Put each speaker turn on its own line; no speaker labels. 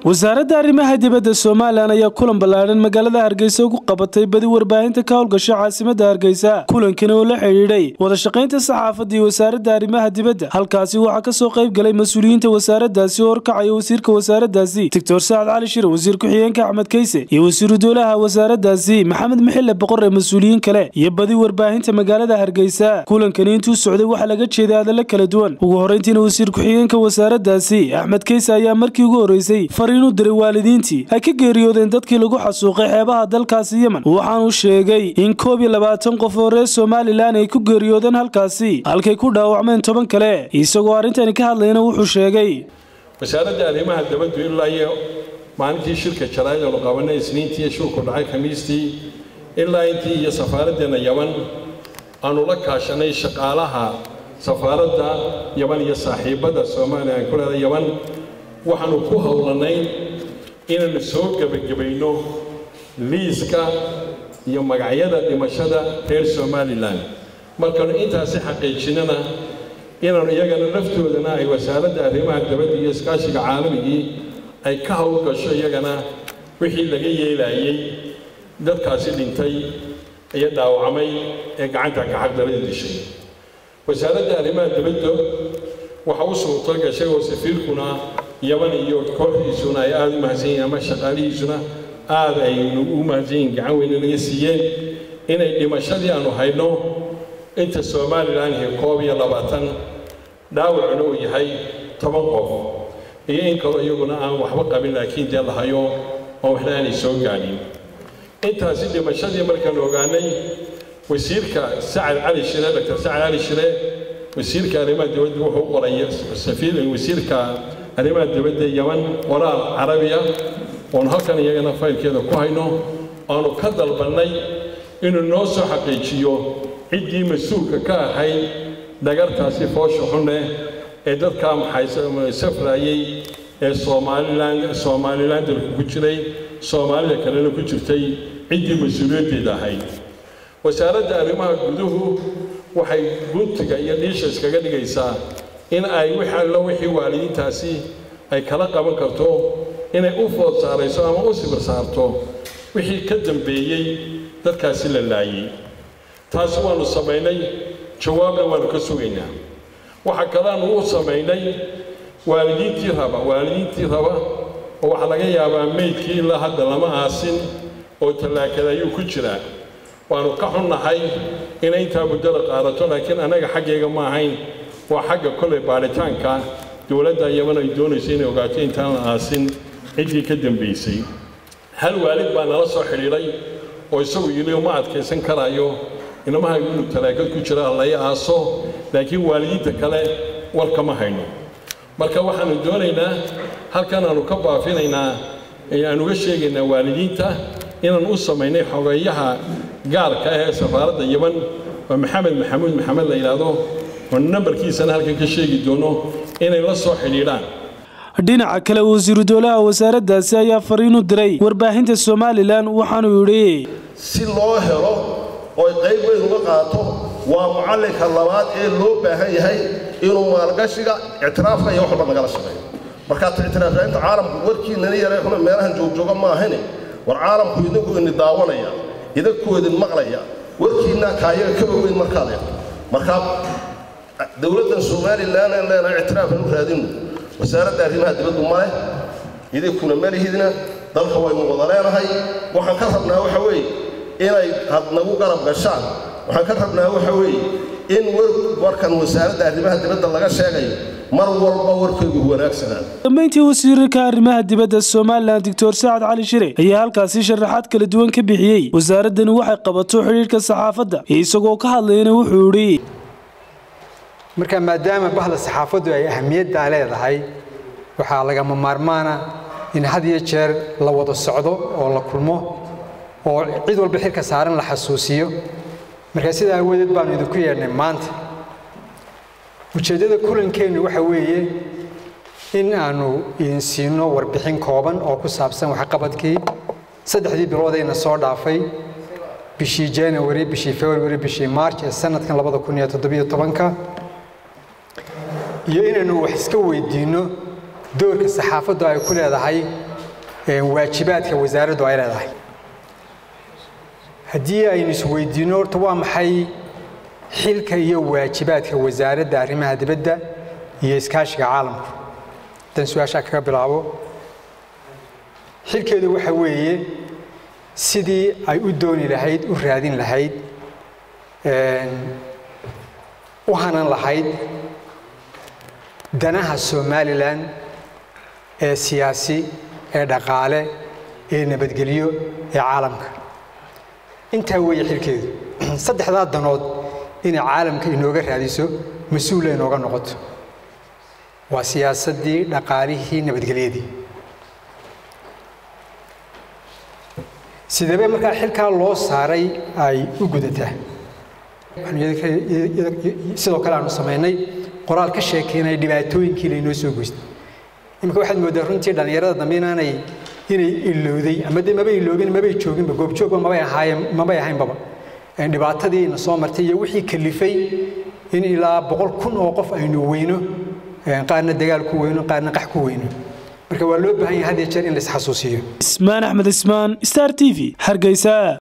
wasaaradda arrimaha dibadda somalilan ayaa kulan ballaadhan magaalada hargeysa ugu qabatay badi warbaahinta ka howlgasha caasimadda hargeysa kulankani oo la xidhiidhay wadashaqaynta saxaafadda iyo wasaaradda arrimaha dibadda halkaasi waxaa ka soo qayb galay mas-uuliyiinta wasaaraddaasi oo horkacaya wasiirka wasaaraddaasi doctor sacad cali shir wasiir ku-xigeenka axmed keyse iyo wasiiru dowlaha wasaaraddaasi maxamed maxille boqore mas-uuliyiin kale iyo badi warbaahinta magaalada hargeysa kulankani intuu socday waxaa laga jeeday hadalla kala duwan ugu horreyntiina wasiir ku-xigeenka wasaaraddaasi axmed keyse ayaa markii ugu horreysay fariinu diray waalidiintii ay ka geeriyoodeen dadkii lagu xasuuqay xeebaha dalkaasi yemen waxaanuu sheegay in koob iyo labaatan qof oo reer somalilan ay ku geeriyoodeen halkaasi halkay ku dhaawacmeen toban kale isagoo arrintani ka hadlayna wuxuu sheegay
wasaaradda arrimaha dabaddu ilaa iyo maalintii shirka jaraa'id aanu qabanay isniintii shulku dhacay khamiistii ilaa intii iyo safaaraddeena yaman aanu la kaashanay shaqaalaha safaaradda yaman iyo saaxiibada soomaaliya aan ku leedahay yaman waxaanu ku howlanay inaanu soo gebagabayno liiska iyo magacyada dhimashada reer somalilan markaanu intaasi xaqiijinana inaanu iyagana laftoodana ay wasaaradda arrimaha dabadda iyo iskaashiga caalamigii ay ka howlgasho iyagana wixii laga yeelayay dadkaasi dhintay iyo dhaawacmay ee gacanta kaxagdarada dishay wasaaradda arrimaha dabadda waxa u suurto gashay oo safiirkuna yaman iyo kooxdiisuna ay aada u mahadsan yihiin ama shaqaalihiisuna aada ay u mahadsan yihiin gacan weyne naga siiyeen inay dhimashadii aanu hayno inta somalilan iyo koob iyo labaatan dhaawacuna uu yahay toban qof iyo in kaloo iyaguna aan waxba qabin laakiin dee la hayo oo waxna aanay soo gaadhin intaasi dhimashadii markaan ogaanay wasiirka sacad cali shire doctor sacad cali shire wasiirka arrimaha dibadda wuxuu u qoray safiir wasiirka arrimaha dibadda yaman qoraal carabiya oonu halkan iyagana faylkeeda ku hayno aanu ka dalbannay inuu noo soo xaqiijiyo ciddii mas-uulka ka ahayd dhagartaasi foosha xuneh ee dadkaa maxay safraayey ee somalilan somalilan dalku ku jiray soomaalida kalena ku jirtay ciddii mas-uuliyaddeeda ahayd wasaaradda arrimaha guduhu waxay guntiga iyo dhiisha iskaga dhigaysaa in ay wix allo wixii waalidiintaasi ay kala qaban karto inay u food saarayso ama u sibir saarto wixii ka dambeeyey dadkaasi la laayey taasi waannu samaynay jawaabna waannu ka sugaynaa waxa kaleanu u samaynay waalidiintii raba waalidiintii raba oo waxaa laga yaabaa meydkii ilaa hadda lama aasin oo tallaakada ayuu ku jiraa waannu ka xunnahay inay intaa muddada qaadato laakiin annaga xaggayga ma ahayn waa xagga kolay baadhitaanka dowladda yaman ay doonayso inay ogaato intaan la aasin ciddii ka dambaysay hal waalid baa nala soo xidhiidhay oo isagu yidhi uma adkaysan karaayo inamaha inuu talaagad ku jira lay aaso laakiin waalidiinta kale war kama hayno marka waxaanu doonaynaa halkan aanu ka baafinaynaa aan uga sheegaynaa waalidiinta inaan u samaynay xogeeyaha gaarka ah ee safaaradda yaman oo maxamed maxamuud maxamed la yidhaahdo oo nambarkiisana halkan ka sheegi doono inay la soo xidhiidhaan
dhinaca kale wasiiru dowlaha wasaaraddaasi ayaa fariinu diray warbaahinta somalilan waxaanuu yidhi
si loo helo oo qayb weyn uga qaato waa mucallinka labaad ee loo baahan yahay inuu maalgashiga ictiraafka iyo waxba nagala shaqeeyo markaa ictiraafyainta caalamku warkiinana yaray xuna meelahan joogjooga ma ahane war caalamku idinku ini daawanaya idinku idin maqlaya warkiinna kaayaga kaba weyn markaad eegto markaa dowladdan somalilan aan leenahay ictiraafan u raadinno wasaaradda arrimaha dibaddu ma leh idinkuna malihidna dalka waynu wada leenahay waxaan ka rabnaa waxa weeye inay had nagu garab gashaan waxaan ka rabnaa waxa weeye in warkan wasaaradda arrimaha dibadda laga sheegayo mar walba warkaygu wanaagsanaa
dambeyntii wasiirka arrimaha dibadda somalilan doctor sacad cali shire ayaa halkaasi sharaxaad kala duwan ka bixiyey wasaaraddani waxay qabato xidhiidhka saxaafadda isagoo ka hadlayna wuxuu yidhi
marka maadaama bahda saxaafaddu ay ahamiyaddaa leedahay waxaa lagama maarmaana in had iyo jeer la wada socdo oo la kulmo oo cid walba xilka saaran la xasuusiyo marka sidaa awadeed baanu idinku yeedhnay maanta ujeeddada kulankeennu waxa weeye in aanu idin siino warbixin kooban oo ku saabsan waxqabadkii saddexdii biloodayna soo dhaafay bishii january bishii february bishii march ee sanadkan labada kun iyo toddobiyo tobanka iyo inaynu wax iska weydiinno doorka saxaafaddu ay ku leedahay waajibaadka wasaaraddu ay leedahay haddii aynu isweydiinno horta waa maxay xilka iyo waajibaadka wasaaradda arrimaha dibadda iyo iskaashiga caalamku haddaan su-aashaa kaga bilaabo xilkeedu waxa weeye sidii ay u dooni lahayd u raadin lahayd u hanan lahayd danaha somalilan ee siyaasi ee dhaqaale ee nabadgelyo ee caalamka intaa weeye xilkeedu saddexdaa danood inay caalamka inooga raadiso mas-uula inooga noqoto waa siyaasaddii dhaqaalihii nabadgelyadii sidebe markaa xilkaa loo saaray ay u gudataa sidoo kale aanu samaynay qoraal ka sheekeynaya dhibaatooyinkii laynoo soo goystay imika waxaad mooddaa runtii dhallinyarada dambe inaanay inay ilowday ama de mabay iloobin mabay jooginba goobjoogba mabay ahaayeen mabay ahaynbaba dhibaatadii ina soo martay iyo wixii kalifay in ilaa boqol kun oo qof aynu weyno qaarna dagaal ku weyno qaarna qax ku weyno marka waa loo baahan yahay had iyo jeer in la isxasuusiyo
ismaan axmed ismaan star t v hargeysa